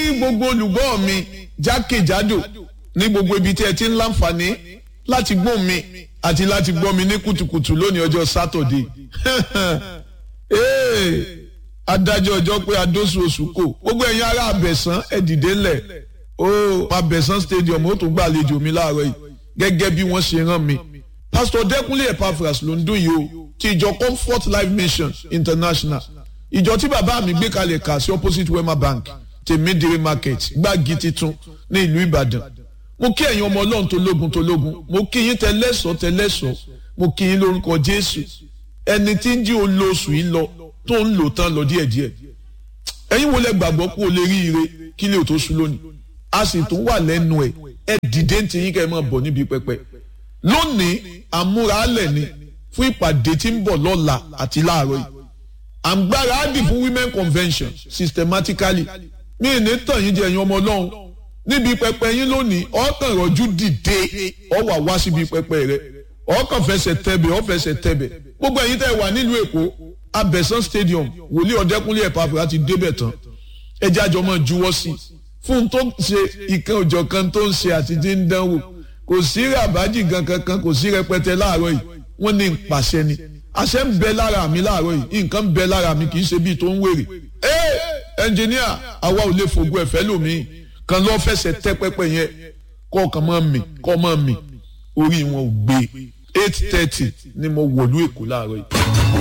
gbogbo olùgbọ́ mi jákèjádò ní gbogbo ibi tí ẹ ti ń láǹfààní láti gbọ́ mi àti láti gbọ́ mi ní kùtùkùtù lónìí ọjọ́ sátọ̀dé adájọ́ ọjọ́ pé adóṣù oṣù kò gbogbo ẹ̀yin ará abẹ̀sán ẹ dìde ńlẹ̀ ó abẹ̀sán stadium ó tún gbàlejò mi láàárọ̀ yìí gẹ́gẹ́ bí wọ́n ṣe rán mi pastor dẹ́kunlé epaphras ló ń dún yìí o ti ìjọ comfort life mission international ìjọ tí bàbá mi gbé kalẹ̀ kà sí opposite wema bank tèmídìrí market gbági titun ní ìlú ìbàdàn mo kí ẹ̀yin ọmọ ọlọ́run tó lógun tó lógun mo kí yín tẹlẹ́sọ̀ tẹlẹ́sọ̀ mo kí yín lórúkọ jésù ẹni tí ń jí olóṣù yìí lọ tó ń lò tán lọ díẹ̀díẹ̀ ẹ̀yin wo lẹ gbàgbọ́ kó o lè rí ire kí lè tó sùn lónìí a sì tún wà lẹ́nu ẹ̀ ẹ dìde ń ti yín kẹ́ ẹ máa bọ̀ níbi pẹpẹ lónìí àmúralẹ̀ ni fún ìpàdé tí ń bọ̀ lọ́la àti láàárọ̀ yìí àǹgbára á dì fún women convention systematically mí ní tàn yín jẹ ẹ̀yin ọmọ ọlọ́run níbi pẹpẹ yín lónìí ọkàn rọjú dìde ọ wà wá síbi pẹpẹ rẹ ọkàn fẹsẹ̀ tẹ̀bẹ̀ ọ fẹsẹ̀ tẹ̀bẹ̀ gbogbo ẹ̀yin tẹ́ wà nílùú èkó abẹ́sán stadium wòlíì ọ̀dẹ́kúnlé ẹ̀pàfẹ́ láti débẹ̀ tán ẹjẹ́ àjọ máa juwọ́ sí fún tó ń ṣe ìkan òjọ̀ kan tó ń ṣe àti tí ń dánwò kò sí ràbájì gan kankan kò sí rẹpẹtẹ láàárọ̀ yìí wọ́n ní pàṣẹ ni àṣẹ ń bẹ lára mi láàárọ̀ yìí nǹkan ń bẹ lára mi kì í ṣe bíi tó ń wèrè ẹ ẹnjìníà àwa ò lè fògùn ẹ̀fẹ́ lómii kan lọ́ fẹsẹ̀ tẹ́ pẹ́pẹ́ yẹn kọ́ ọ̀kan máa mì kọ́ máa mì orí wọn ò gbé eight thirty ni mo wọ̀lú èkó láàárọ̀ yìí.